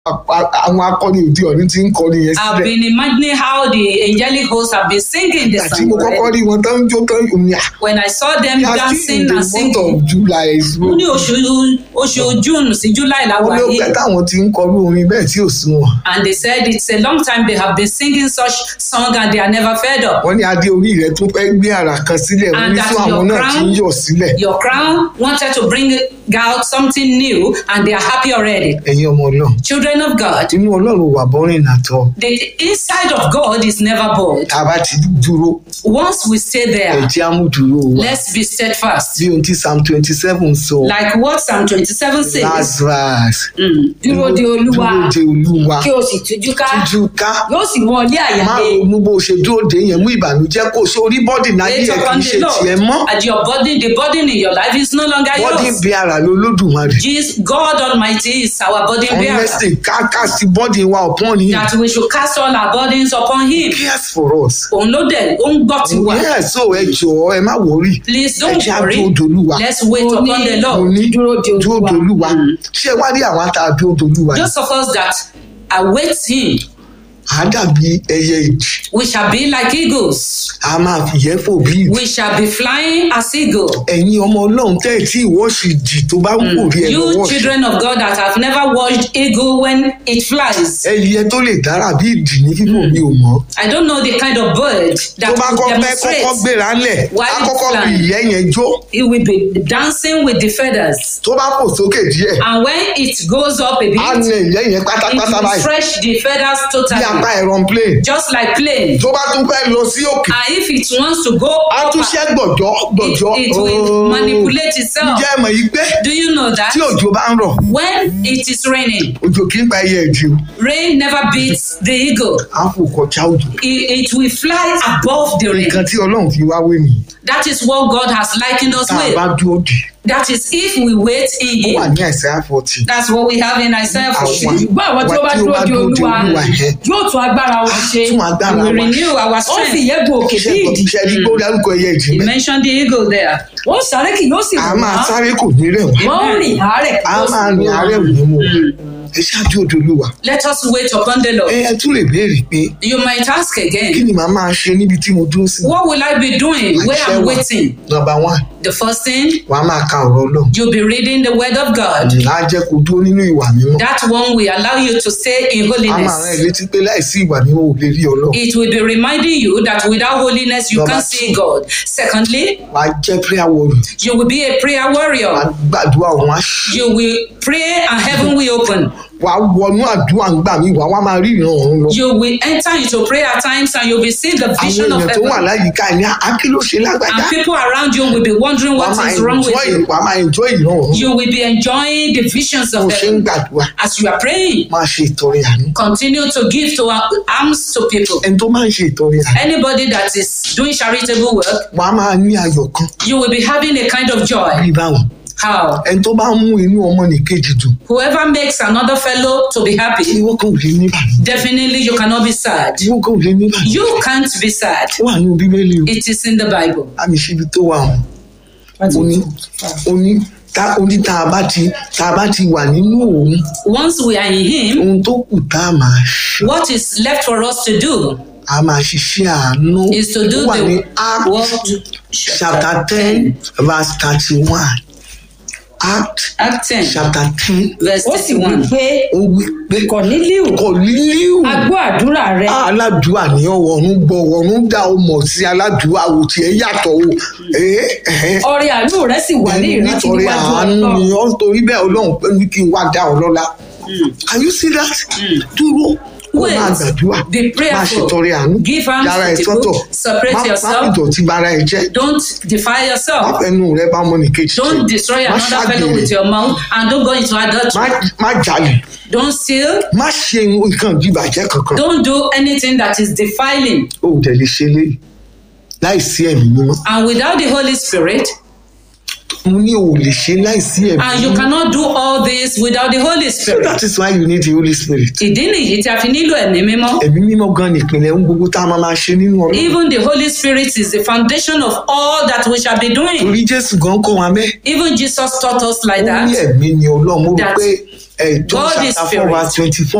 àwọn akọni òde ọ̀run ti ń kọrin yẹn I've sílẹ̀ been imagining how the angelic hosts have been singing the àti song. mo kọ́kọ́ already. rí wọn tán ń jó tán òní à When I saw them they are still dancing in the and month singing, of July so mo ní oṣù oṣù June sí July la wọ́n wà ló yìí. pẹ́ táwọn ti ń kọrú orin bẹ́ẹ̀ tí ò sún wọn And they said it's a long time they have been singing such song and they are never fed up. wọ́n ní adé orí rẹ̀ tún fẹ́ gbé àrà kan sílẹ̀ wọ́n And ní that sún àwọn your náà ti ń crown- yọ̀ sílẹ̀ Your crown wanted to bring out something new and they are happy already. ẹ̀yin ọmọ náà Children of God, inú ọlọ́run wà bọ́rìn nàtọ́ the inside of God is never bored. tá a bá ti dúró Once we stay there, ẹ̀jẹ̀ amúdúró wa let's be steadfast. bí ohun tí psalm twenty seven sọ Like what Psalm 27 says. lazarus Mm. dúró de olúwa dúró de olúwa kí o sì tújú ká tújú ká yóò sì mú ọ ní àyà má lé ronú bó ṣe dúró de yẹn mú ìbànújẹ́ kó sórí bọ́dì náà Wait yẹ kì í upon ṣe the tiẹ̀ Lord. mọ́ And your burden, the burden in your life is no longer bọ́dì yours. bí ara ló lódùmarè Jesus, God Almighty is our burden bearer. honestly ká ká sí bọ́dì wa upon him That we should cast all our burdens upon Him. cares for us. Òun ló dẹ̀, ó ń gbọ́ tiwa. yes so ẹ jọ̀ọ́ ẹ má wọrí Please ẹ don't jẹ́ worry. àdúró dolúwa Let's wait Mo upon ní- the mo Lord. ní dúró de dúró olúwa dolúwa ṣé wá rí àwọn tá a dúró dolúwa yìí Those of us that await Him, á dàbí ẹyẹ ìjì we shall be like eagles. a máa fìyẹ́ fò bí ìjì We shall be flying as eagle. ẹ̀yin ọmọ ọlọ́run tẹ́ ẹ̀ tí ìwọ́ọ̀ṣì jì tó bá ń kò rí ẹ You lọ́wọ́ children of God that have never watched eagle when it flies. ẹyẹ tó lè dára bí ìdì ní fífò mi ò mọ̀ I don't know the kind of bird tó that bá will kọ́ fẹ́ demonstrate. kọ́kọ́ gbéra lẹ̀ Why á it's kọ́kọ́ fi flying? ìyẹ́ yẹn jó It will be dancing with the feathers. tó bá fò sókè díẹ̀ And when it goes up a á bit, nà ìyẹ́ yẹn it pátápátá will báyìí stretch the feathers bí apá totally. aeroplane Just like plane. tó bá tún fẹ́ lọ sí òkè And if it wants to go á up, tún ṣẹ́ gbọ̀jọ́ it, gbọ̀jọ́ it will Ooo. manipulate itself. ǹjẹ́ ẹ mọ̀ yìí pé Do you know that? tí òjò bá ń rọ̀ When it is raining, òjò kì í pa ẹyẹ ìdí o rain never beats the eagle. á fò kọjá òjò It, it will fly above the rain. nǹkan tí ọlọ́run fi wá wé nìyí That is what God has likened us tá a bá with. dúró dì That is if we wait in ó wà Him. ní àìsàn àfọ̀tì That's what we have in Isaiah 40. Àwọn- ṣùgbọ́n àwọn tí ó bá dúró de olúwa ẹ̀ yóò tún agbára wọn ṣe tún agbára We wa renew our ó sì strength. yẹ gun òkè bí ìdì ṣe ní kó dárúkọ ẹyẹ ìdí He mẹ́ mentioned the eagle there. wọ́n sáré kì yóò sì a wọ́n máa sáré kò ní rẹ̀ wá wọ́n rìn àárẹ̀ kì a yóò sì máa rìn wọ́n. àárẹ̀ ò ní mú wa ẹ ṣáájú odò olúwa Let us wait upon the ẹ Lord. ẹ tún lè béèrè pé You might ask kí again, ni màá máa ṣe níbi tí mo dúró sí what will I be doing where Àṣẹ I'm wà. waiting? nọ́mbà one The first thing, wàá máa ka ọ̀rọ̀ ọlọ́run you'll be reading the word of God. á jẹ́ kó dúró nínú ìwà mímọ́ That one will allow you to stay in a máa rán ẹ holiness. létí pé láìsí ìwà mímọ́ ò lè rí ọlọ́run It will be reminding you that without holiness you Number can't see God. Secondly, wàá jẹ́ prayer warrior you will be a prayer wàá warrior. gbàdúrà òun á ṣí You will pray and heaven will open. wàá wọnú àdúrà ń gbà mí wàá wá máa rí ìran ọ̀run lọ You will enter into prayer times and you'll be seeing the àwọn vision of èèyàn tó wà heaven. láyìíká ẹ̀ ní akíló ṣe lágbàjá And people around you will be wondering wàá what máa is wrong with enjoy you. wàá máa enjoy ìran ọ̀run You will be enjoying the visions bó of ṣe ń heaven. gbàdúrà As you are praying, máa ṣe ìtọrẹ àánú continue to give to our arms to people. ẹni tó máa ń ṣe ìtọrẹ àánú Anybody that is doing charitable work, wàá máa ní ayọ̀ kan you will be having a kind of joy. bí báwọn How? ẹni tó bá ń mú inú ọmọ nìkejì dùn Whoever makes another fellow to be happy, ìwọ kan ò lè ní ìbànújẹ́ definitely you cannot be sad. ìwọ kan ò lè ní ìbànújẹ́ You can't be sad. ó wà nínú bíbélì o It is in the Bible. àmì ìṣibi tó wà wọn ó ní ó ní tá ó ní tá a bá ti tá a bá ti wà nínú òun Once we are in Him, ohun tó kù tá a máa ṣe what is left for us to do a máa ṣiṣẹ́ àánú is to do ó wà ní the act work. chapter ten verse thirty-one act Act 10, chapter ten verse ó sì wí 31. pé ó wí pé kọ̀nílíù kọ̀lílíù agbó àdúrà rẹ aládùúà ní ọ̀run gbọ́ ọ̀run dá o mọ̀ sí aládùúà wò tiẹ̀ yàtọ̀ o ẹ̀ẹ́ ẹ̀ẹ́ ọrẹ àánú rẹ sì wà ní ìrántí nítorí níwájú àánú ni ọlọ́run ó ń torí bẹ́ẹ̀ ọlọ́run pé ní kí n wá dá ọ lọ́lá can you see that dúró ó Wait. máa gbàdúrà Be prayerful. máa ṣètọrẹ àánú Give alms yàrá to ẹ̀ people. sọ́tọ̀ Separate má má yourself. ìdọ̀tí bara ẹ̀ jẹ́ Don't defile má yourself. fẹnu rẹ bá ọmọ nìkejì Don't jẹ́. destroy má another fellow ṣàgbèrè with your mouth and don't go into má adultery. má jalè Don't steal. má ṣe nǹkan ìdìbàjẹ́ kankan Don't do anything that is defiling. ó dẹ̀ lè ṣe léyìí láìsí ẹ̀mí mímọ́ And without the Holy Spirit, mo ní o ò lè ṣe láìsí ẹ̀mí and you mímọ́ cannot do all this without the Holy so Spirit. that is why you need the holy spirit Ìdí nìyí tí a fi nílò ẹ̀mí mímọ́. ẹ̀mí mímọ́ gan nìpínlẹ̀ ohun gbogbo tá a máa máa ṣe nínú ọlọ́run Even the Holy Spirit is the foundation of all that we shall be doing. torí jésù gan kọ́ wa bẹ́ẹ̀ Even Jesus taught us like ó ní that. ẹ̀mí ni ọlọ́run mo rò That pé John God is chapter four spirit. verse twenty four